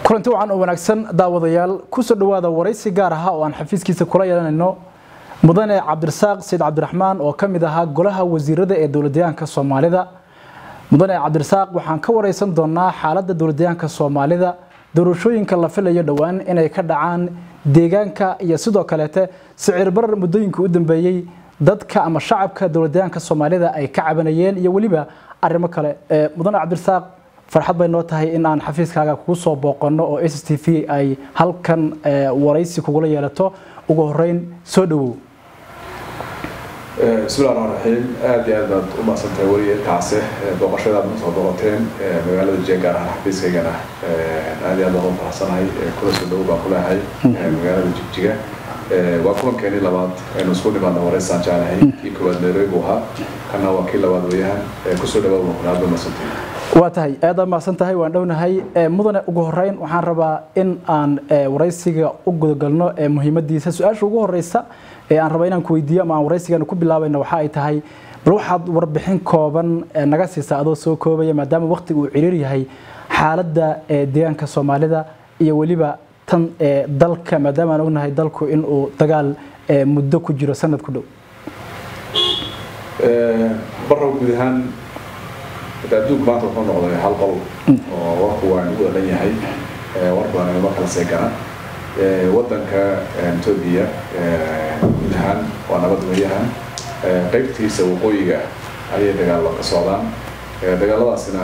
kulanti wacan oo wanaagsan daawadayaal kusoo dhawaada waraysi gaar aha oo aan xafiiskiisa kula yeelanayno mudane cabdirasaaq sayid cabdiraxmaan oo ka mid ahaa golaha wasiirada ee dowladdeegaanka soomaalida mudane cabdirasaaq waxaan ka wareysan doonaa xaaladda dowladdeegaanka soomaalida doorashooyinka la filayo dhowaan inay ka dhacaan deegaanka iyo sidoo kaleete sicir barar muddooyinkii u dambeeyey dadka ama shacabka dowladdeegaanka soomaalida ay ka cabanayeen iyo weliba arrimo kale mudane cabdirasaaq farxad bay noo tahay in aan xafiiskaaga kugu soo booqanno oo s t v ay halkan waraysi kugula yeelato ugu horeyn soo dhawow bismillahi raxmaan raxiim aad iyo aad baad u mahadsantahay weliga intaase booqashadaad na soo booqateen magaalada jee gaar ahaan xafiiskaygana aad iyo aad baan u faraxsanahay kula soo dhawow baan kulahay magaalada jigjiga waa kulankeenii labaad aynu isku nimaadna waraysaan jeclahay kii koowaad nairobi buu ahaa kana waa kii labaad weeyaan kusoo dhawaad baan kuna aad baa mahadsantahay waa tahay aad mahadsan tahay waan dhownahay mudane ugu horeyn waxaan rabaa in aan waraysiga u gudagalno muhiimadiisa su-aasha ugu horeysa ee aan raba inaan ku weydiiyo ama aan waraysigan ku bilaabayna waxa ay tahay bal waxaad warbixin kooban naga siisaa adoo soo koobaya maadaama waqtiga uu ciriir yahay xaaladda deegaanka soomaalida iyo weliba tan dalka maadaama aan ognahay dalku inuu dagaal muddo ku jiro sanad ku dhow barrow guud ahaan adduunku maanta wuxuu noqday hal qol oo warku waa nagu odhan yahay war badan inama kala seegana wadanka etoobiya guud ahaan waa nabad weeyahan qaybtiisa waqooyiga ayay dagaalo ka socdaan dagaaladaasina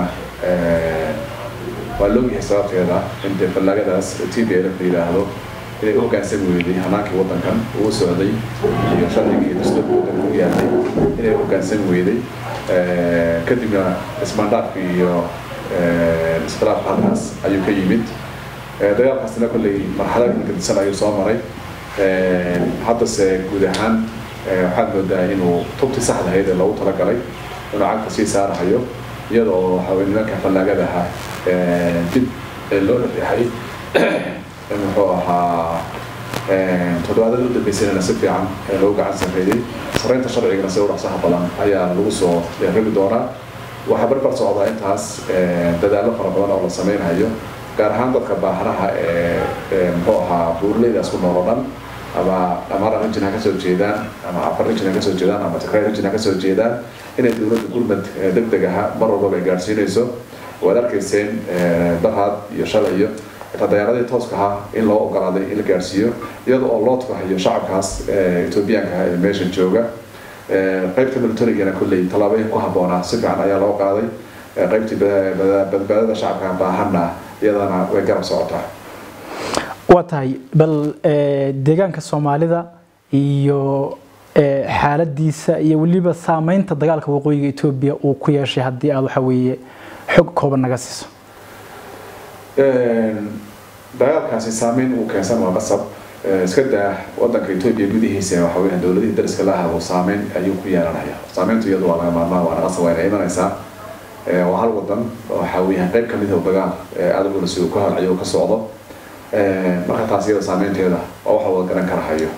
waa loogyahay sababteeda in dee fallaagadaas t b l la yidhaahdo inay u hoggaansan weyday hanaankii wadankan uu socday iyo sharcigii iyo dastuurka wadanka u yaalay inay u hoggaansan weyday kadibna ismaandhaafka iyo iskhilaafka halkaas ayuu ka yimid dagaalkaasina kolley marxalad gadisan ayuu soo maray haddase guud ahaan waxaad moodaa inuu tubti saxda ahayd ee loogu talagalay inuu cagta sii saarahayo iyada oo waxawey nimanka fallaagadaha dib loo dhexyahay muxuu ahaa toddobaadada u dambeysayna si fiican loogu gacan sarreeyey sarreynta sharcigana si udhaqsaha badan ayaa lagu soo rabi doonaa waxaa barbar socdaa intaas dadaallo fara badan oo la sameynhayo gaar ahaan dadka baahraha ee muxuu ahaa buurleydaas ku nool oo dhan ama amara region ha kasoo jeedaan ama afar region ha kasoo jeedaan ama tigray region ha kasoo jeedaan inay dowladda gurmad deg deg aha mar walbaba ay gaadhsiinayso waad arkayseen daraad iyo shalay iyo xitaa dayaaradii tooska ahaa in loo ogolaaday in la gaadhsiiyo iyada oo loo tukahayo shacabkaas etoobiyaanka ah ee meesha jooga qaybta militarigana kolley tallaabooyin ku habboonaa si fiican ayaa loo qaaday qaybtii badbaadada shacabka baahanna iyadana way garab socotaa waa tahay bal deegaanka soomaalida iyo xaaladiisa iyo weliba saameynta dagaalka waqooyiga etoobiya uu ku yeeshay haddii aad waxa weeye xog kooban naga siiso dagaalkaasi saameyn uu keensan waa qasab iska daa wadanka etoobiya gudihiisa waxa weeyaan dowladihii dariska la ahabo saameyn ayuu ku yeelanaya saameyntu iyadu waa laga maarmaa waana qasab wayna imanaysaa waa hal wadan waxa weeyaan qayb kamid ah dagaal aada culus uu ka halcayo uu ka socdo marka taas iyada saameynteeda waa waxa wada garan karahayo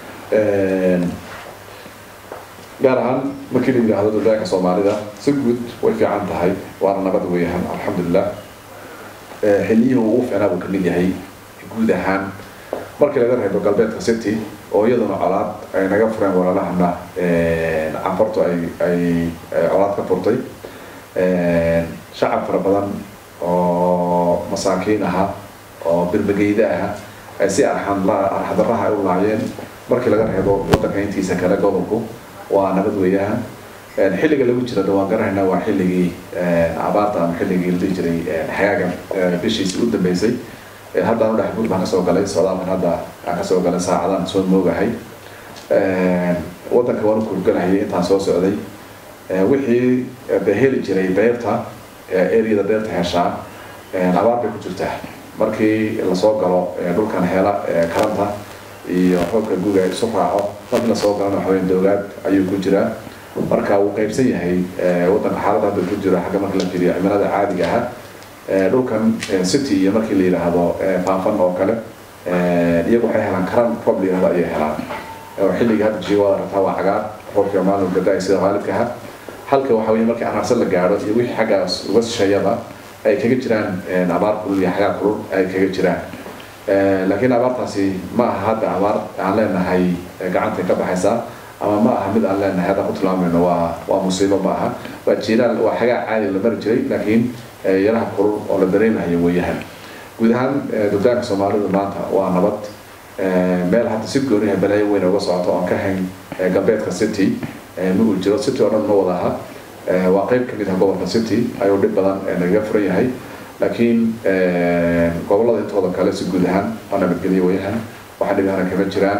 gaar ahaan markii la yidhaahdo dowladaanka soomaalida si guud way fiican tahay waana nabad weeyaan alxamdulilah xilliyihii ugu fiicnaa buu kamid yahay guud ahaan markii laga reebo galbeedka city oo iyaduna colaad ay naga fureen walaalahana canfartu ay ay colaad ka furtay shacab fara badan oo masaakiin aha oo birbageyda aha ay si arxadaraha ay u laayeen markii laga reebo wadanka intiisa kale gobolku waa nabad weeyaan xilliga lagu jira waan garanaynaa waa xilligii abaarta ama xilligii la dhihi jiray xagaaga bishiisii u dambeysay haddaan u dhex guud baan kasoo galay socdaalkan hadda aan kasoo galay saacadaan soo moogahay wadanka waan u kurganayay intaan soo socday wixii de heli jiray beerta areada beerta heshaa abaar bay ku jirtaa markii lasoo galo dhulkan hela karanta iyo xoogka guga isu raaco markii lasoo galana waxaweyn dowlaad ayuu ku jiraa marka wuu qaybsan yahay wadanka xaaladda hadda ku jiro xagga marka la fiiriyo cimilada caadiga aha dhulkan city iyo markii la yidhaahdo faafan oo kale iyagu waxay helaan karan roob la yidhahdo ayay helaan oo xilliga hadda jiwada rabtaa waa cagaar roobka maalin gadaay sida qaalibka aha halka waxa weye markii anaarsan la gaadho iyo wixii xaggaas uga shisheeyaba ay kaga jiraan abaar kulul iyo xagaa kulul ay kaga jiraan laakiin abaartaasi ma aha hadda abaar aan leenahay gacantay ka baxaysaa ama ma aha mid aan leenahay haddaan ku tilmaamayno waa waa musiibo ma aha waa jiiraan waa xagaa caadi la mari jiray laakiin yaraha kulul oo la dareemahayo weeyahan guud ahaan dugdaanka soomaalidu maanta waa nabad meel hadda si gooniha balaayo weyn uga socoto oon ka hayn galbeedka city ma uu jiro city oo dhan ma wada aha waa qayb kamid ah gobolka city ayuu dhib badan nagaga furan yahay laakiin gobolada intooda kale si guud ahaan waa nabadgelyo weeyahan waxa dhibahana kama jiraan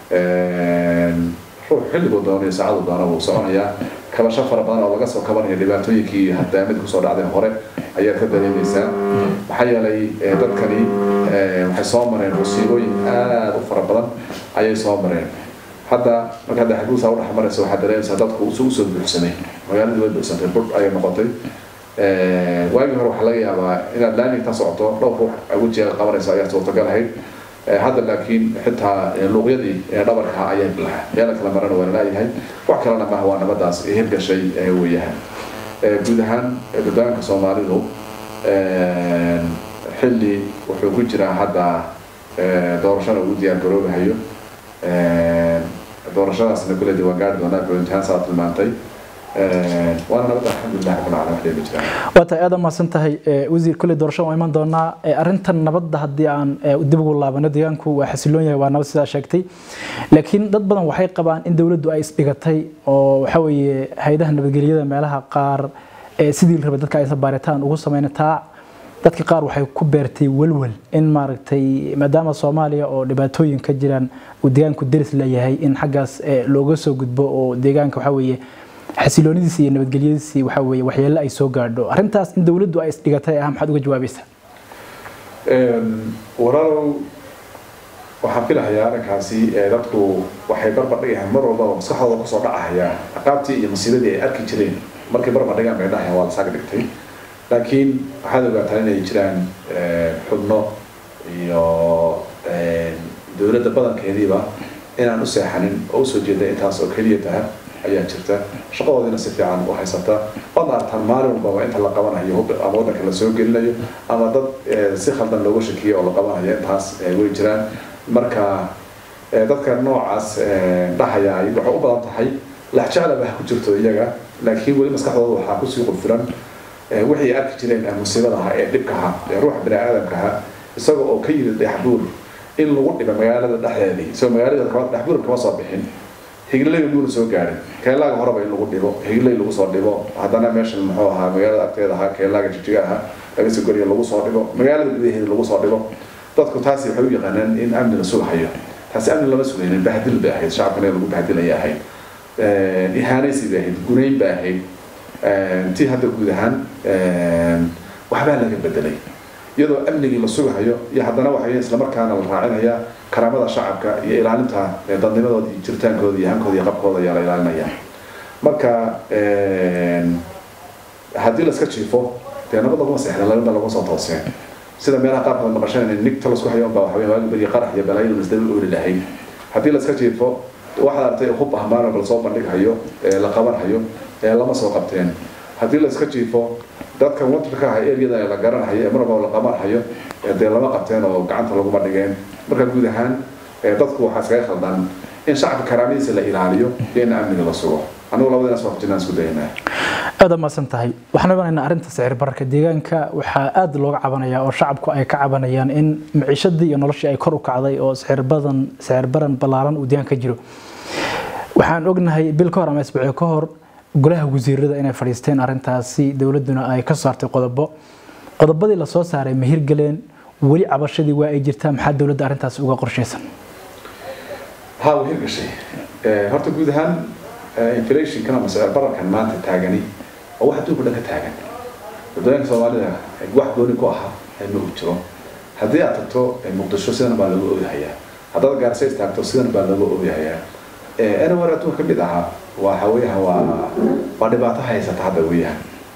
ruux xilliguu doono iyo saacadu doona wuu soconayaa kabasho fara badan oo laga soo kabanaya dhibaatooyinkii hadaamada kusoo dhacdeen hore ayaad ka dareemaysaa maxaa yeelay dadkani waxay soo mareen musiibooyin aada u fara badan ayay soo mareen hadda marka hadda xaguusa udhex maraysa waxaad dareemaysaa dadku usu usoo buuxsamay magaaladii way buuxsantay bur ayay noqotay waagii hore waxaa laga yaabaa inaad laamigta socoto dhowr ruux wejiga qabanayso ayaa suurtagal ahayd hadda laakiin xitaa luuqyadii dhabarka ayaa bilaha meela kala marana waa laleeyahay wax kalena maaha waa nabadaas hirgashay weeyahan guud ahaan dadaanka soomaalidu xilli wuxuu ku jiraa hadda doorashada ugu diyaar garoobahayo doorashadaasna kule dee waan gaari doonaa goyntaan saa tilmaantay waana nabadda alxamdulilah rabbil caalamiin waxdee ma jiraan waa tahay aad umahadsan tahay wasiir kolley doorasho waa iman doonaa arrintan nabadda haddii aan dib ugu laabano deegaanku waa xasiloon yahay waa nabad sidaa sheegtay laakiin dad badan waxay qabaan in dowladdu ay isdhigatay oo waxa weeye hay-adaha nabadgelyada meelaha qaar sidii la rabay dadka aysan baaritaan ugu samayna taa dadka qaar waxay ku beertay walwal in maaragtay maadaama soomaaliya oo dhibaatooyin ka jiraan uu deegaanku deris leeyahay in xaggaas looga soo gudbo oo deegaanka waxa weeye xasiloonidiisa iyo nabadgelyadiisii waxa weeye waxyeello ay soo gaadho arrintaas in dowladdu ay isdhigatay ah maxaad uga jawaabaysaa walaalow waxaan filahayaa arrinkaasi dadku waxay barbardhigayaan mar walbaba maskaxdooda kusoo dhacahaya aqaabtii iyo masiibadii ay arki jireen markay barbardhigaan bay dhahayaan waa la saaga dhigtay laakiin waxaad ogaataa inay jiraan xubno iyo dowladda badankeediiba inaan u seexanin oo usoo jeeda intaas oo keliya taha ayaa jirta shaqadoodiina si fiican u haysata waadna artaan maalin walbaba inta la qabanayo ama waddanka la soo gelinayo ama dad si khaldan looga shakiyo oo la qabanayo intaas way jiraan marka dadka noocaas dhahaya waxay u badan tahay laxjeclaba ha ku jirto iyaga laakiin weli maskaxdooda waxaa kusii qulfilan waxay arki jireen musiibadaha ee dhibkaha ee ruuxa bini aadamkaha isaga oo ka yimid dhexbuur in lagu dhiba magaalada dhexdeedii soo magaalada dhexbuur kama soo bixin higilay muuna soo gaarin keelaaga horeba in lagu dhibo higilay lagu soo dhibo haddana meeshan muxuu ahaa magaalada agteeda ahaa keelaaga jijiga ahaa laga soo goriya lagu soo dhibo magaalada gudaheeda lagu soo dhibo dadku taasi waxay u yaqaanaan in amni la sugahayo taasi amni lama sugaynin bahdil bay ahayd shacabkana in lagu bahdilaya ahayd ihaanaysi bay ahayd gunayn bay ahayd tii hadda guud ahaan waxbaa laga bedelay iyadoo amnigii la sugahayo iyo haddana waxay islamarkaana la raacinaya karaamada shacabka iyo ilaalinta dadnimadooda iyo jiritaankooda iyo hankooda iyo qabkooda ayaa la ilaalinaya marka haddii la iska jiifo dee nabad laguma seexda labada laguma soo tooseen sida meelaha qaarkood maqasheen nigta lasku hayo unbaa waxaweye waagi beriya qarax iyo balaayo masdaba ooli lahayd haddii la iska jiifo waxaad aragtay hub ah maalin la soo bandhighayo la qabanhayo lama soo qabteen haddii la iska jiifo dadka watarka ah eryada la garanhayo ee marwalba la qabanhayo dee lama qabteen oo gacanta laguma dhigeen marka guud ahaan dadku waxaa iskaga khaldan in shacabka karaamadiisa la ilaaliyo iyo in amniga la sugo anigu labadinaas waa kujirnaan isku daynaa aada maasan tahay waxaan oganaynaa arrinta sicir bararka deegaanka waxaa aada looga cabanayaa oo shacabku ay ka cabanayaan in maciishadii iyo noloshii ay kor u kacday oo sicir badan sicir baran ballaaran uu deegaanka jiro waxaan ognahay bil ka hor ama isbuucyo ka hor golaha wasiirada inay fadhiisteen arrintaasi dowladduna ay ka saartay qodobo qodobadii lasoo saaray ma hirgeleen weli cabashadii waa ay jirtaa maxaa dowladda arrintaasi uga qorshaysan ها وهي قشي هرت جود هان inflation كنا مسألة برا كان ما تتاجني أو واحد تقول لك تاجن بدأنا سوالي واحد دوني كوها إنه بتشرو هذه أتتو مقدسو سنة بالغو أوي هيا هذا جالسيس تاكتو سنة بالغو أوي هيا أنا وراتو كبدها وحويها و بعد بعدها هي ستحدى وياها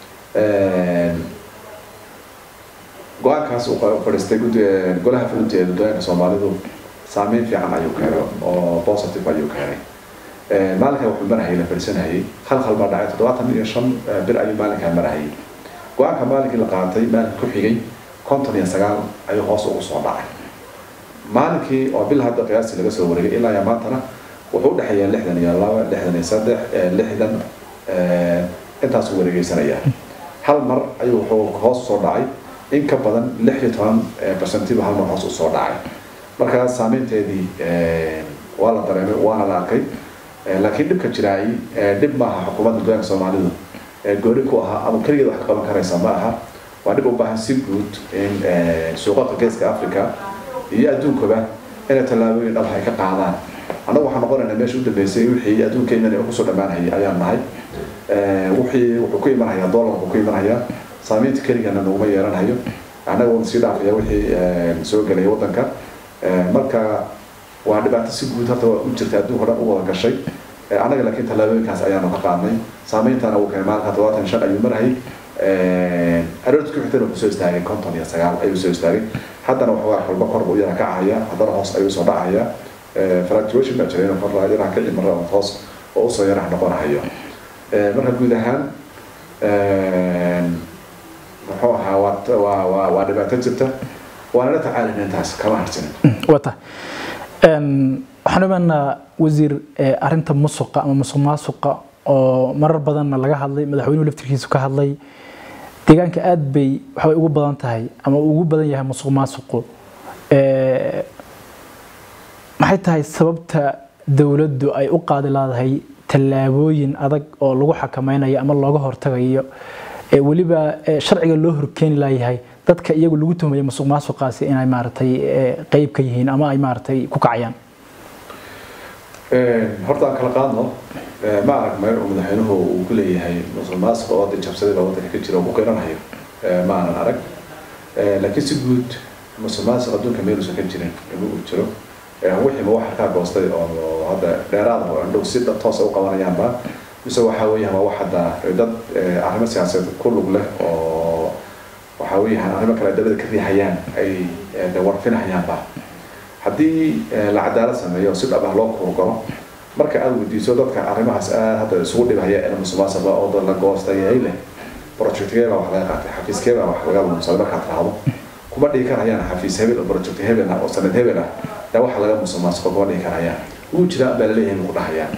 go-aankaas uu fadhiistay golaha fulinta ee dadweynaha soomaalidu saameyn fiican ayuu keenay oo positive ayuu keenay maalinkaa wuxuu marahayay la fadhiisanayay hal hal baa dhacay toddobaatan iyo shan bir ayuu maalinkaa marahayay go-aanka maalinkii la qaatay maalinka ku xigay konton iyo sagaal ayuu hoos ugu soo dhacay maalinkii oo bil hadda qiyaastii laga soo wareegay ilaa iyo maantana wuxuu u dhexeeyaa lixdan iyo laba lixdan iyo saddex lixdan intaasuu wareegeysanaya hal mar ayuu wuxuu hoos soo dhacay in ka badan lix iyo toban percentiba hal mar hoos usoo dhacay markaa saameynteedii waa la dareemay waana la arkay laakiin dhibka jiraay dhib maaha xukuumadda gobolka soomaalidu gooni ku ahaa ama keligeed wax ka qaban karaysa ma aha waa dhib u baahan si guud in suuqaqa geeska africa iyo adduunkaba inay tallaabooyin dhab ay ka qaadaan annagu waxaan noqonaynaa meesha u dambeysay wixii adduunkeena inay kusoo dhammaanayay ayaan nahay wixii wuxuu ku imanhayaa dollarku ku imanhayaa saameynta keligana naguma yeelanayo annaga uuna sii dhaafaya wixii soo gelaya waddanka marka waa dhibaato si guud horta u jirta adduunka dhan u wada gashay annaga laakiin tallaabooyinkaas ayaanu ka qaadnay saameyntaana uu keenay maalinka todobaatan shan ayuu marayay aroorta ku xigtana wuxuu soo istaagay konton iyo sagaal ayuu soo istaagay haddana waxoogaa kolba kor buu yara kacaya haddana hoos ayuu soo dhacaya fluctuation baa jira inuu kor yaraha ka imara hoos oo usoo yaraha noqonahayo marka guud ahaan muxuu ahaa waa waa waa dhibaato jirta waana la tacaalina intaas kama harsanin wata waxaan imaanaa wasiir arinta musuqa ama musuq maasuqa oo marar badanna laga hadlay madaxweynuhu laftirkiisu ka hadlay deegaanka aad bay waxbay ugu badan tahay ama ugu badan yahay musuq maasuqu maxay tahay sababta dowladdu ay u qaadi laadahay tallaabooyin adag oo lagu xakameynayo ama looga hortagayo weliba sharciga loo horkeeni layahay dadka iyagu lagu tuhmayo musuq maasuqaasi inay maaragtay qeyb ka yihiin ama ay maaragtay ku kacayaan horta aan kala qaadno ma arag meel uu madaxweynuhu uu ku leeyahay musuq maasuq oo waddan jabsaday baa waddanka ka jira oo ku qiranayo ma aanan arag laakiin si guud musuq maasuq adduunka meeluusan ka jirin inuu jiro wixii ma wax harkaa goostay oo hadda dheeraada oo indhow si toosa u qabanayaanba mise waxaa weeyaan waa wax hadda dad arrimo siyaasadeed ku lug leh oo waxaa weeyaan arrimo kale dabada ka riixayaan ay warfinahayaanba haddii la cadaalad sameeyo oo si dhab ah loo kurgalo marka aad weydiiso dadka arrimahaas aad hadda isugu dhibhaya ee musuqmaasuqa oo dad la goostay ay leh projectkee baa wax laga qaatay xafiiskee baa wax laga lumsaday markaad raahdo kuma dhigi karayaan xafiis hebel oo project hebel ah oo sanad hebel ah yaa waxa laga musuqmaasuqa kuma dhigi karayaan wuu jiraa baa laleeyahay buu ku dhahayaan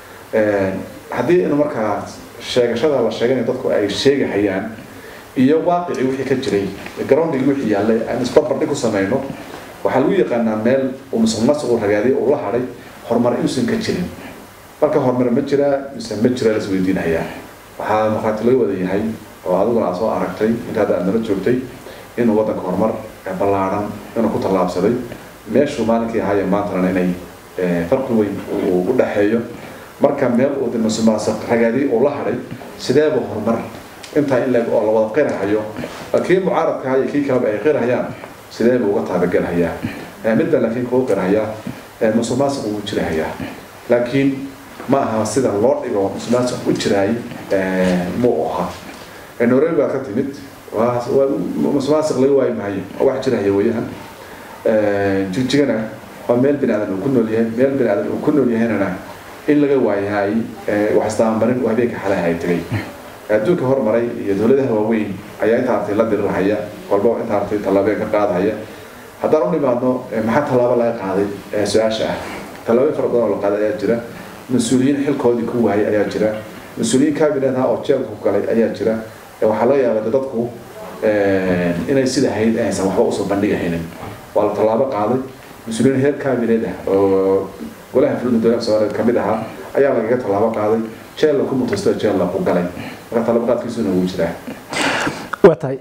haddii in markaa sheegashada la sheeganayo dadku ay sheegahayaan iyo waaqicii wixii ka jiray garoondigii wixii yaallay aan isbarbardhig ku samayno waxaa lagu yaqaanaa meel uu musuqmaasuqu ragaadiy uu la hadhay horumar inuusan ka jirin marka horumar ma jiraa mise ma jiraa las weydiinayaa waxaa markhaati laga wada yahay oo adiguna aad soo aragtay intaada aad nala joogtay inuu waddanka horumar ballaaran inuu ku tallaabsaday meeshuu maalinkii ahaaye maantana inay farqi weyn uu u dhexeeyo marka meel uu musuqmaasuq ragaadiy uu la hadhay sideeba horumar intaa in leeg oo la wada qirahayo kii mucaaradka iyo kii kaleba ay qirahayaan sidee buu uga taabagelhayaa mid baa laakiin kuu qirhayaa musuqmaasuq wuu jirahayaa laakiin ma aha sida loo dhigo musuqmaasuq u jiraay muu aha norway baa ka timid musuqmaasuq laga waayi maayo wax jirahaya weeyaan jigjigana waa meel bini aadan uu ku nool yahay meel bini aadan uu ku nool yahaynana in laga waayahay wax isdabamarin waa habeenka xalaha ay tegay adduunka hormaray iyo dowladaha waaweyn ayaa inta artay la dirirhaya walba inta artay tallaabeen ka qaadahaya haddaan u nimaadno maxaa tallaabo laga qaaday su-aasha ah tallaabooyin fara badan oo la qaaday ayaa jira mas-uuliyiin xilkoodii ku waayay ayaa jira mas-uuliyiin cabinet ah oo jeelka ku galay ayaa jira waxaa laga yaabaa dadku inay sida hayd aysan waxba usoo bandhigahaynin waa la tallaabo qaaday mas-uuliyiin heer cabinet ah oo golaha fulinta dowladda soomaaliyeed kamid ahaa ayaa lagaga tallaabo qaaday jeella ku mutaysto jeella ku galay marka talabaqaadkiisuna wuu jiraa waa tahay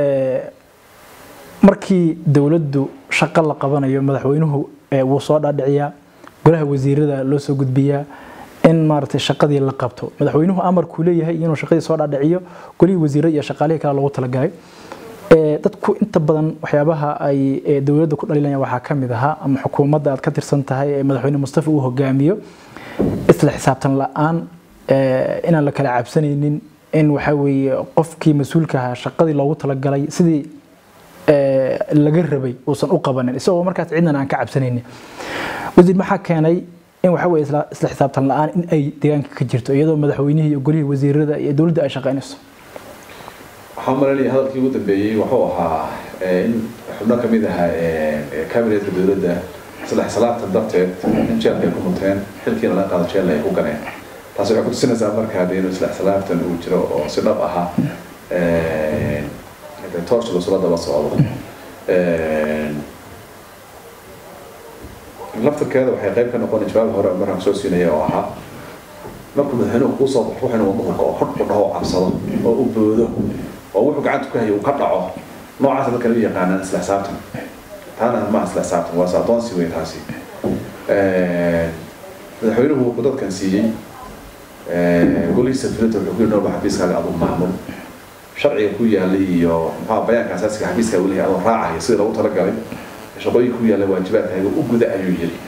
markii dowladdu shaqo la qabanayo madaxweynuhu wuu soo dhaadhiciyaa golaha wasiirada loo soo gudbiyaa in maaragtay shaqadii la qabto madaxweynuhu amarkuu leeyahay inuu shaqadii soo dhaadhiciyo golihii wasiirada iyo shaqaalihii kale loogu talagalay dadku inta badan waxyaabaha ay dowladda ku dhaliilayaan waxaa ka mid ahaa ama xukuumadda aad ka tirsan tahay ee madaxweyne mustafa uu hogaamiyo isla xisaabtan la-aan inaan la kala cabsanaynin in waxa weeye qofkii mas-uulka ahaa shaqadii loogu talagalay sidii laga rabay uusan u qabanin isagoo markaas cidnan aan ka cabsanaynin wasiir maxaa keenay in waxa weye isla xisaabtan la-aan in ay deegaanka ka jirto iyadoo madaxweynihii iyo golihii wasiirada iyo dowladda ay shaqaynayso waxaan malanaya hadalkii ugu dambeeyey wuxuu ahaa in xubno kamid ahaa cabinetka dowladda saddex salaatan darteed in jeelka ay ku munteen xilkiina laga qaado jeel ay ku ganeen taasi waxay kutusinaysaa markaa de inuu saddex salaatan uu jiro oo si dhab ahaa toosh lasula daba socdo laftirkeeda waxay qayb ka noqon jawaab hore markaan soo siinaya oo ahaa markuu madaxweynuhu kuu soo baxo waxayna wadnuhu kao hodh u dhaho cabsado oo u boodo oo wuxuu gacanta ku hayo uu ka dhaco noocaas dadkan u yaqaanaan isla xisaabtan taana ma isla xisaabtan waa adoonsi wey taasi madaxweynuhu wuxuu dadkan siiyey golihiisa filinta wuxuu ku yidhi norba xafiiskaaga aduu maamul sharciga ku yaalay iyo muxuu bayaanka asaasiga xafiiska uu leeyahay adoo raacaya sidii loogu talagalay shaqooyinka ku yaalla waajibaadkaaga u guda ayuu yiri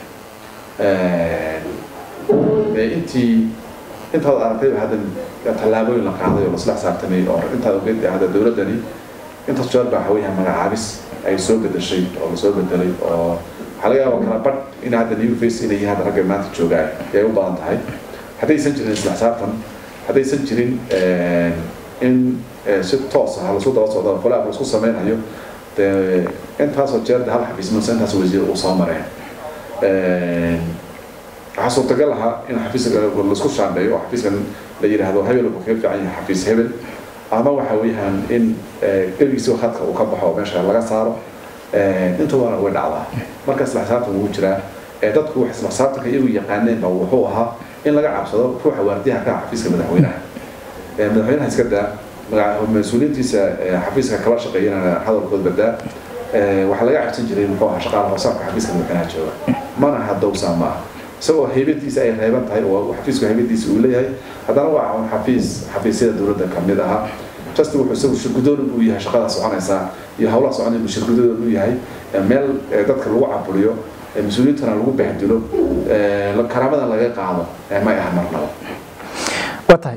intii intaad aragtay hadda tallaabooyin la qaaday oo lasla xisaabtamay oo intaad ogeed hadda dowladdani intaas jeer baa waxaweeyaha magacaabis ay soo bedeshay oo lasoo bedelay oo waxaa laga yaaba kala badh in hadda new face inay hadda ragga maanta joogaan ay u badan tahay haddaysan jirin isla xisaabtan haddaysan jirin in si toos ah lasu daba socdo folaab laisku sameynhayo dee intaasoo jeer hal xafiis mase intaas wasiir uu soo mareen waxaa suurtagal ahaa in xafiiska laisku shaandheeyo oo xafiiskan la yidhaahdo hebel wuxuu kaga fiican yahay xafiis hebel ama waxa weeyaan in ergiisi khadka uu ka baxo oo meesha laga saaro intubana way dhacdaa marka isla xisaabtan wuu jiraa dadku wax isla xisaabtanka iyagu yaqaaneenba wuxuu ahaa in laga cabsado ruuxa waardiyaha ka xafiiska madaxweynaha madaxweynaha iska daa mas-uuliyiintiisa xafiiska kala shaqeeyana hadalkood badaa waxaa laga cabsan jiray muxuu ahaa shaqaala hoosaarka xafiiska madaxweynaha jooga mana hadowsaa ma aha isagoo haybadiisa ay reeban tahay oo xafiisku haybadiisa uu leeyahay haddana waa un xafiis xafiisyada dowladda kamid ahaa just wuxuu isagu shirgudoon uu yahay shaqada soconaysaa iyo howlaha soconaya buu shirgudoon uu yahay meel dadka lagu caburiyo mas-uuliyiintana lagu bahdilo karaamadan laga qaado may aha marnaba waa tahay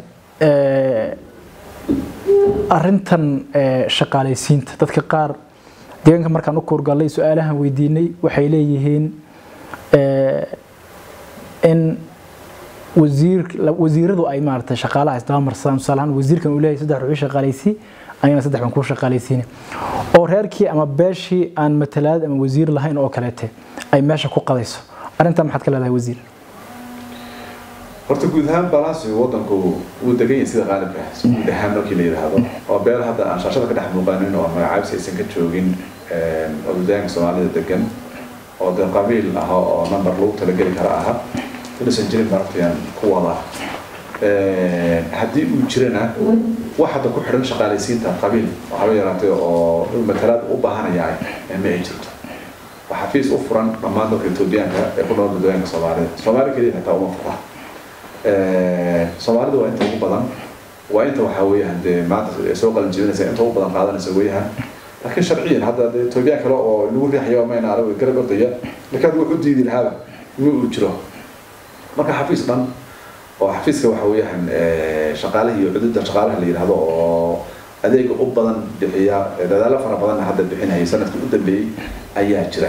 arintan shaqaalaysiinta dadka qaar deegaanka markaan u kuurgallay su-aalahan weydiinay waxay leeyihiin in wasiir wasiiradu ay maaragtay shaqaalaha isdaba marsadaan tusaale ahaan wasiirkan uu leeyahay saddex ruux shaqaalaysi anigana saddex baan kuu shaqaalaysiine oo reerkii ama beeshii aan matalaad ama wasiir lahayn oo kaleete ay meesha ku qadayso arrintan maxaad ka leedahay wasiir horta guud ahaan balansigu wadanku wuu degan yahay sida qaalibka guud ahaan markii la yidhaahdo oo beel hadda aan shaashada ka dhex muuqanin oo magacaabis aysan ka joogin odayaanka soomaalida degan oo dee qabiil ah oo number lagu talageli kara aha inuusan jirin maragtayaan ku wada haddii uu jirana wax hadda ku xidhan shaqaalaysiinta qabiil waxaba yaraatay oo inuu matalaad u baahanaya ma ay jirto waa xafiis u furan dhammaan dadka etoobiyaanka ee ku nool dadweynaanka soomaalida soomaali keliya xitaa uma fura soomaalida waa inta ugu badan waa inta waxaa weeyaan dee maanta soo qalin jebinaysa inta ugu badan qaadanaysa weeyaan laakiin sharciyan hadda dee etoobiyaan kale oo lagu riixayo mayna arag garab ordaya marka adigu wuxuu diidi lahaaba ma uu jiro marka xafiis dhan oo xafiiska waxa weeyaan shaqaalaha iyo cududda shaqaalaha la yidhaahdo oo adeega u badan bixiya dadaalo fara badanna hadda bixinaya sanadkii u dambeeyey ayaa jira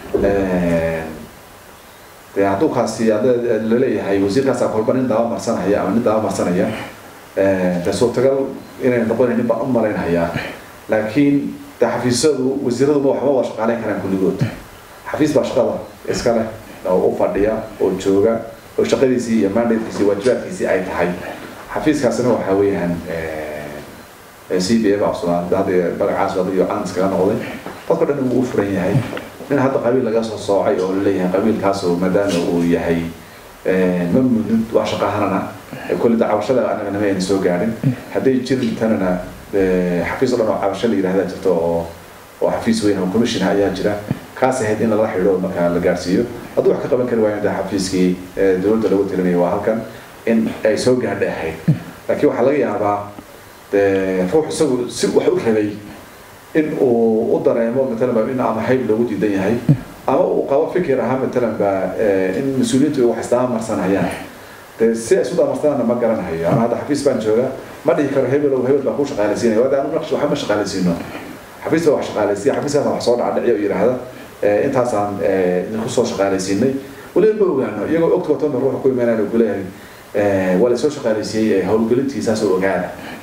dee hadduu kaasi laleeyahay wasiirkaasa kolba nin daba marsanaya ama nin daba marsanaya dee suurtagal inay noqonayn nin baan u malaynhayaa laakiin dee xafiisyadu wasiiraduma waxba waa shaqaaleyn karaan kulligood xafiis baa shaqada iska leh oo u fadhiya oo jooga oo shaqadiisii iyo mandatekiisii waajibaadkiisii ay tahay xafiiskaasina waxaa weeyaan c b a baa cusubaa hadda magacaas iyo caan iskaga noqday dadka dhan wuu u furan yahay nin hadda qabiil laga soo soocay oo laleeyahay qabiilkaasoo maadaama uu yahay ma mudid wax shaqahanana kulli da cabashada anaga nama ayna soo gaadhin hadday jirin tanana xafiis o dhan oo cabasho la yidhahda jirto oo oo xafiis weyn oo commission ayaa jira kaas ahayd in lala xidho markaa la gaarsiiyo hadduu wax ka qaban kari waayo de xafiiskii dowladda lagu tirinaya waa halkan in ay soo gaadha ahayd laakiin waxaa laga yaabaa de ruux isagu si wax u rabay in uu u dareemo matalan in ama hayb loogu diidan yahay ama uu qabo fikir ahaa matalan ba in mas-uuliyiintu wax isdaba marsanayaan de si ay isu damarsanana ma garanayo ama hadda xafiis baan jooga ma dhihi karo hebel ow hebel baa ku shaqaalaysiinaya waa de anu waxba ma shaqaalaysiino xafiis baa wax shaqaalaysiya xafiiskaas wax soo dhaca dhiciyo yidhaahda intaasaan idinku soo shaqaalaysiinay weliba ma ogaano iyagoo ogta watona ruuxa ku imaanaya kuleeyahay waa la soo shaqaalaysiiyey howlgelintiisaasoo ogaana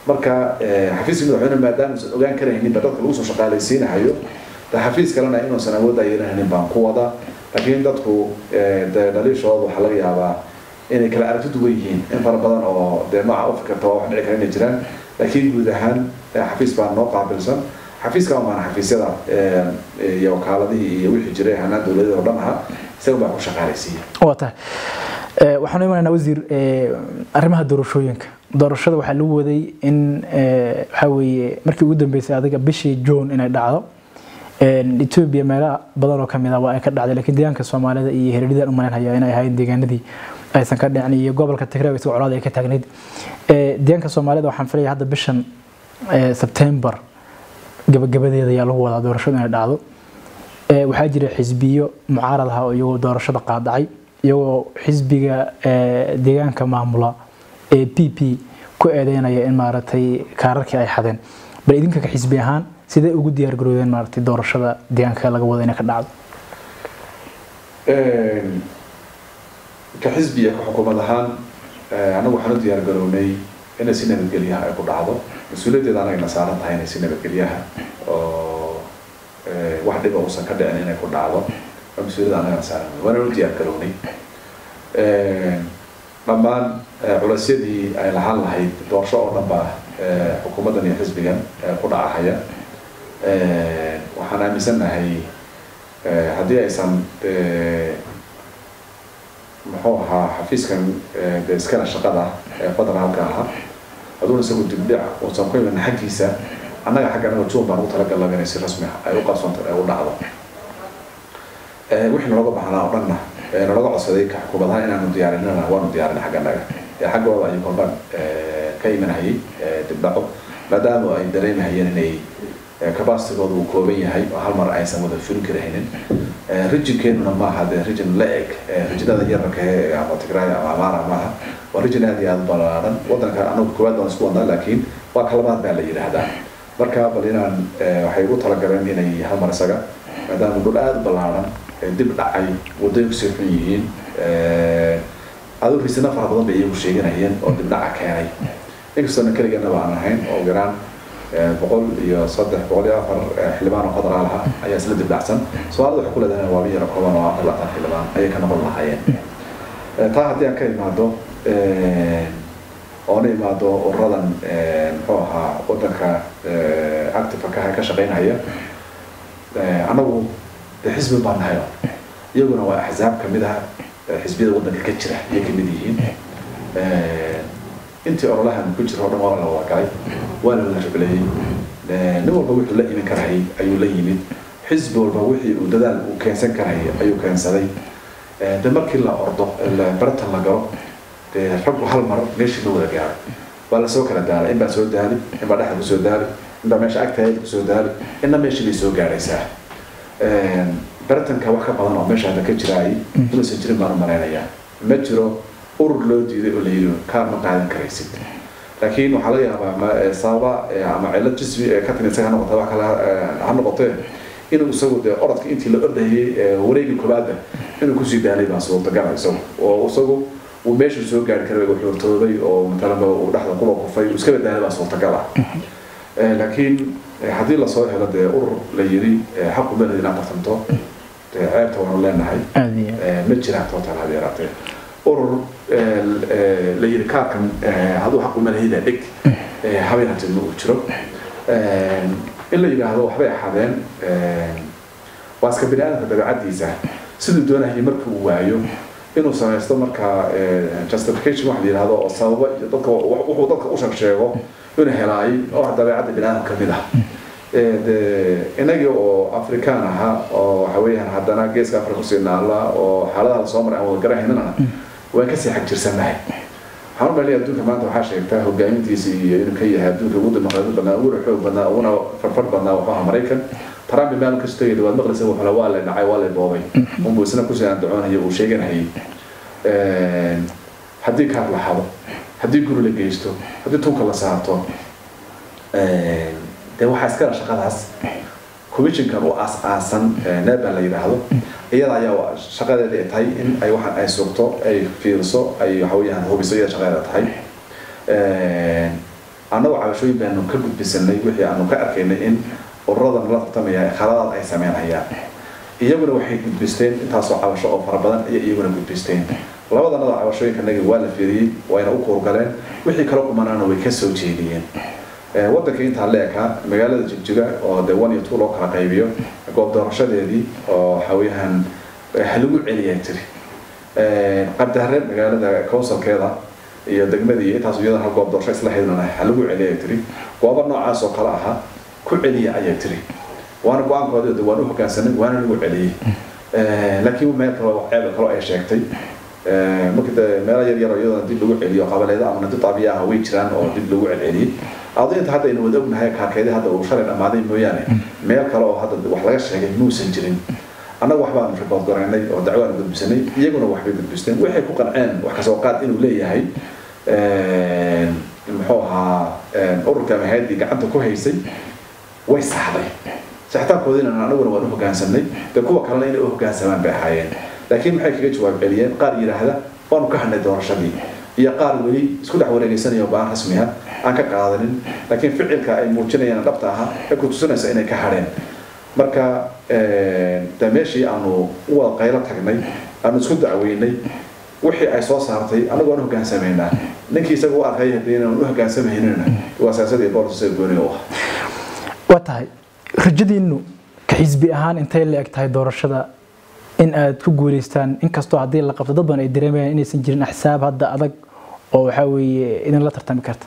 marka xafiiska madaxweyne maadaama usan ogaan karaynin ba dadka lagu soo shaqaalaysiinahayo de xafiis kalena inuusan awoodda yeelanaynin baan ku wada laakiin dadku de dhaliishooda waxaa laga yaabaa inay kala aragti duwan yihiin in fara badan oo dee nooca u fikirta waa wax dhici kara inay jiraan laakiin guud ahaan xafiis baa noo qaabilsan xafiiska maana xafiisyada iyo wakaaladihii iyo wixii jiray hanaan dowladeed oo dhan aha isaga baa ku shaqaalaysiiya waa tahay waxaanu imanaynaa wasiir arrimaha doorashooyinka doorashada waxaa lagu waday in waxaa weeye markii ugu dambeysay adiga bishii june inay dhacdo etoobiya meelo badan oo kamid ah waa ay ka dhacday laakiin deegaanka soomaalida iyo hereeridan u malaynaya inay ahayn deegaanadii aysan ka dhicin iyo gobolka tigray isagoo colaad ay ka taagnayd deegaanka soomaalida waxaan filaya hadda bishan sebtembar gabagabadeeda ayaa lagu wadaa doorashadu inay dhacdo waxaa jira xisbiyo mucaarad ah oo iyagoo doorashada qaadacay iyagoo xisbiga deegaanka maamula ee p p ku eedeynaya in maaragtay kaararkii ay xadeen bal idinka ka xisbi ahaan sidee ugu diyaar garoodeen maaragtay doorashada deegaanka laga wado inay ka dhacdo ka xisbiya ka xukuumad ahaan anagu waxaan u diyaar garownay inay si nabadgelyaha ay ku dhacdo mas-uuliyaddeeda anagana saaran tahay inay si nabadgelyaha oo wax dhiba uusan ka dhicin inay ku dhacdo waa mas-uuliyadda anagana saaran waana u diyaar garownay dhammaan culeysyadii ay lahaan lahayd doorasho oo dhan baa xukuumaddan iyo xisbigan ku dhacahaya waxaan aaminsannahay haddii aysan muxuu ahaa xafiiskan de iskana shaqada ee federaalka ahaa haduuna isagu dibdhic uusan ku iman xaggiisa annaga xagga anaga juun baan ugu talagalnaba inay si rasmi ay u qabsanto ee u dhacdo wixii nalooga baahnaa oo dhanna nalaga codsaday ka xukuumadaha inaanu diyaarinana waanu diyaarin xagga annaga xaggooda ayuu kolban ka imanahayay dibdhaco maadaama ay dareemahayeen inay capacitigooda uu kooban yahay oo hal mar aysan wada fulin karahaynin rijinkeennuna maaha dee rijin la eg rijinada yararka ee ama tigray ama amaara maaha waa rijin aad iyo aad balaaran wadanka anagu koowaad baan isku wadnaa laakiin waa kalabaad baa la yidhaahdaa marka bal inaan waxay ugu talagaleen inay hal mar isaga maadaama dhul aada u ballaaran dib dhacay wadooyinku sii xun yihiin aduu risina fara badan bay iyagu sheeganayeen oo dib dhaca keenay inkastoona keligeennaba aan ahayn oo garaan boqol iyo saddex boqol iyo afar xildhibaan oo federaal ah ayaa isla dibdhacsan soomaalida waxay ku leedahay waa yaro kooban oo afar labaatan xildhibaan ayay ka noqon lahaayeen taa haddii aan ka imaado oona imaado ururadan muxuu ahaa wadanka active ka ka shaqeynaya anagu de xisbi baan nahay iyaguna waa axsaab kamid ah xisbiyada wadanka ka jira ayay kamid yihiin intii ololahan ku jira o dhan waa la wada galay waa la wada rableeyey nin walba wuxuu la iman karayay ayuu la yimid xisbi walba wixii uu dadaal uu keensan karayay ayuu keensaday de markii la ordo baratan la galo dee raggu hal mar meeshii la wada gaaray waa lasoo kala daalay in baa soo daali in baa dhexda kusoo daali in baa meesha agtahay kusoo daali inna meeshii bay soo gaaraysaa baratanka wax ka badan oo meesha hadda ka jiraayay inuusan jirin baan u malaynayaa ma jiro urur loo diiday oo la yidhi kaar ma qaadan karaysid laakiin waxaa laga yaabaa sababa ama cilad jismi ee ka timi isaga ha noqota wax kale ha noqotee inuu isagu dee orodka intii la ordayay wareegii koobaadba inuu kusii daalay baa suurtagala isagu oo isagu uu meeshu soo gaari karay uu xuurtooday oo matalanba uu dhexda kuba kufay uu iska badaalay baa suurtagal ah laakiin haddii lasoo helo dee urur la yiri xaqu beled inaad tartanto dee ceebta waanu leenahay ma jiraan total hadi yaraatee urur la yiri kaarkan hadduu xaqu malahida dhig habeen hatid ma uu jiro in la yidhaahdo waxbay axadeen waa iska bini aadamka dabeecadiisa siduu doonayay markii uu waayo inuu samaysto markaa justification wax la yidhahdo oo sababa iyo dadka wuxuu dadka u sheeg sheego inuu helaayay oo dabeecadda bini aadam kamid ah de inagii oo afrikaan ahaa oo waxa weeyaan haddana geeska afrika kusii naala oo xaaladaha lasoo maray aan wada garahaynana waan kasii xag jirsannahay waxaan u malaya adduunka maanta waxaa sheegtaa hogaamintiisa iyo inuu ka yahay adduunka ugu dimuqraadi badnaa uguna xoog badnaa uguna farfar badnaa wuxuu ahaa maraykan trump maalin kasta yidhi waad maqlaysa wuxuu waa la dhacay waa la boobay unbuu isna kusii andacoonaya uu sheeganayay haddii kaar la hado haddii guri la geysto haddii tunka la saarto dee waxaa iskala shaqadaas commissionkan u aas-aasan neba la yidhaahdo iyada ayaa shaqadeeda ay tahay in ay waxaan ay sugto ay fiiriso ay waxa weeyaan hubiso iyada shaqadeeda tahay annagu cabashooyin baanu ka gudbisanay wixii aanu ka arkaynay in ururadan la tartamaya khaladaad ay sameynayaan iyaguna waxay gudbisteen intaasoo cabasho oo fara badan ayay iyaguna gudbisteen labadanada cabashooyinkanagi waa la fiiriyey wayna u kuurgaleen wixii kala qumanaana way ka soo jeediyeen waddanka intaa leeka magaalada jigjiga oo dee one iyo two loo kala qaybiyo goob doorashadeedii oo waxaweeyaan halagu celiyaa tiri qabdahare magaalada councilkeeda iyo degmadii intaas iyada hal goob doorasho isla haydnana halagu celiyaa tiri goobo noocaas oo kale aha ku celiya ayaa tiri waana go-aankooda waan u hogaansanay waana lagu celiyey laakiin meel kale ceeb kale ay sheegtay marka de meelo yar yar iyadoo dib lagu celiyo qabaleeda ama dib abiya ah way jiraan oo dib lagu celceliyey adu inta hadda aynu wada ognahay kaarkeedi hadda uu shalay dhammaaday mooyaane meel kale oo hadda wax laga sheegay muusan jirin annagu waxbaanu report garaynay oo dacwaanu gudbisanay iyaguna waxbay gudbisteen waxay ku qanceen wax kasoo qaad inuu leeyahay muxuu ahaa ururka mahayadii gacanta ku haysay way saxday saxitaankoodiina anaguna waan u hogaansanay dee kuwa kalena inay u hogaansamaan bay ahaayeen laakiin maxay kaga jawaab celiyeen qaar yidhaahda waanu ka hadnay doorashadii iyo qaar weli isku dhex wareegeysanaya baan rasmiha aan ka qaadanin laakiin ficilka ay muujinayaan dhabta aha ee ku tusinaysa inay ka hadheen marka de meeshii aanu u wada qaylo tagnay aanu isku dacweynay wixii ay soo saartay anagu waan u hogaansamaynaa ninkii isaga u arkay haddii inaan u hogaansamaynin waa siyaasadii booliska gooni u ah waa tahay rajadiinu ka xisbi ahaan intay la eg tahay doorashada in aad ku guuleystaan inkastoo haddii la qabto dad badan ay dareemayaan inaysan jirin axsaab hadda adag oo waxaa weeye idinla tartami karta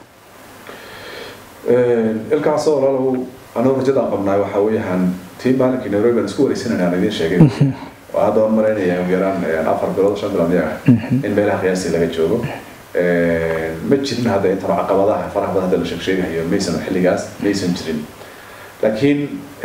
ilkaasoo walaalow anuu rajada aan qabnaay waxaa weeyaan tii maalinkii nairobi aan isku wareysanayna aan idiin sheegay oo hadda waan maraynaya ugu yaraan afar bilood shan bilood yaga in meelaha qiyaastii laga joogo ma jirin hadda intan caqabadaha faraha badan hadda la sheeg sheegayo maysan xilligaas maysan jirin laakiin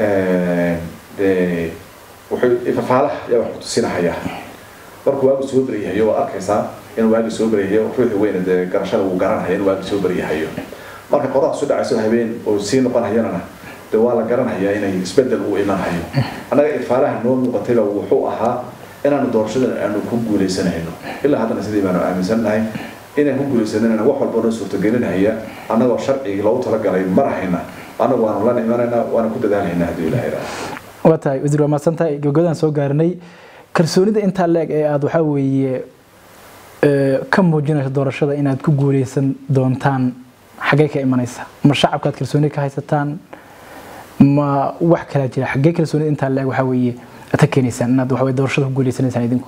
dee wuxuu ifafaalaha yaa wax kutusinahaya markuu waagu soo beryahayo waa arkaysaa inuu waagi soo beryahayo ruuxii weyna dee garashada uu garanhaya inuu waagi soo beryahayo marka qoraha su dhacayso habeen oo sii noqonhayana de waa la garanayaa inay isbedel uu imanhayo annaga ifaalaha noo muuqatayba wuxuu ahaa inaanu doorashadan aanu ku guuleysanayno ilaa haddana sidii baanu aaminsannahay inaan ku guuleysanayna wax walba noo suurtagelinahaya annagoo sharcigii loogu talagalay marahayna anagu waanu la imanaynaa waana ku dadaalhaynaa haddii ilaha iraaha waa tahay wasiir waa mahadsantahay gabagabadaan soo gaarinay kalsoonida intaa la-eg ee aada waxaa weeye ka muujinayso doorashada inaad ku guuleysan doontaan xaggee ka imanaysa ma shacabkaad kalsooni ka haysataan ma wax kalaa jira xaggee kalsoonida intaa la-eg waxaa weeye aad ka keenaysaan inaad waxaweye doorashada ku guuleysanaysaan idinku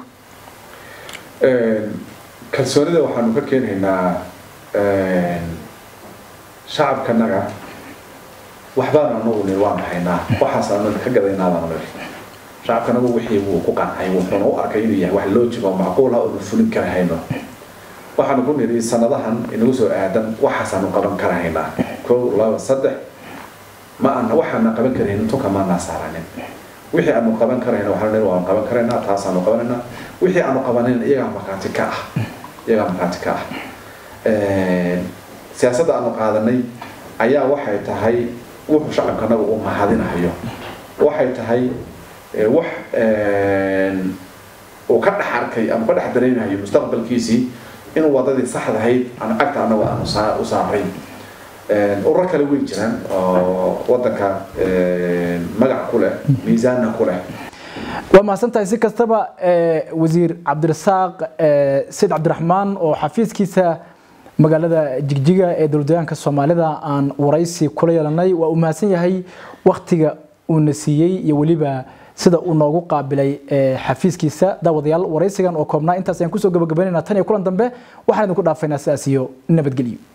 kalsoonida waxaanu ka keenaynaa shacabkanaga waxbaanu anagu nir waan haynaa waxaas aanu ka gadaynaabaan nir shacabkanagu wixii wuu ku qancay wuxuuna u arkay inuu yahay wax loojig oo macquul ah oonu fulin kara hayno waxaanu ku nidhi sanadahan inagu soo aadan waxaasaanu qaban kara haynaa kow laba saddex ma ana waxaana qaban karaynin tunka maanaa saaranin wixii aanu qaban karayna waxaanu nidhi waanu qaban karaynaa taasaanu qabanaynaa wixii aanu qabanin iyagaa markhaati ka ah iyagaa markhaati ka ah siyaasadda aanu qaadanay ayaa waxay tahay wuxuu shacabkanagu uu mahadinayo waxay tahay wax uu ka dhex arkay ama ka dhex dareemayo mustaqbalkiisii inuu wadadii saxdahayd aan cagta anagu aanu u saaray ururo kale way jiraan oo wadanka magac ku leh miisaanna ku leh waa mahadsantahay si kastaba wasiir cabdirasaaq sayid cabdiraxmaan oo xafiiskiisa magaalada jigjiga ee dowladdeegaanka soomaalida aan waraysi kula yeelanay waa uu mahadsan yahay waktiga uuna siiyey iyo weliba sida uu noogu qaabilay xafiiskiisa daawadayaal waraysigan oo koobnaa intaas ayaan kusoo gabagabaynayna tan iyo kulan dambe waxaan idinku dhaafaynaa sidaas iyo nabadgelyo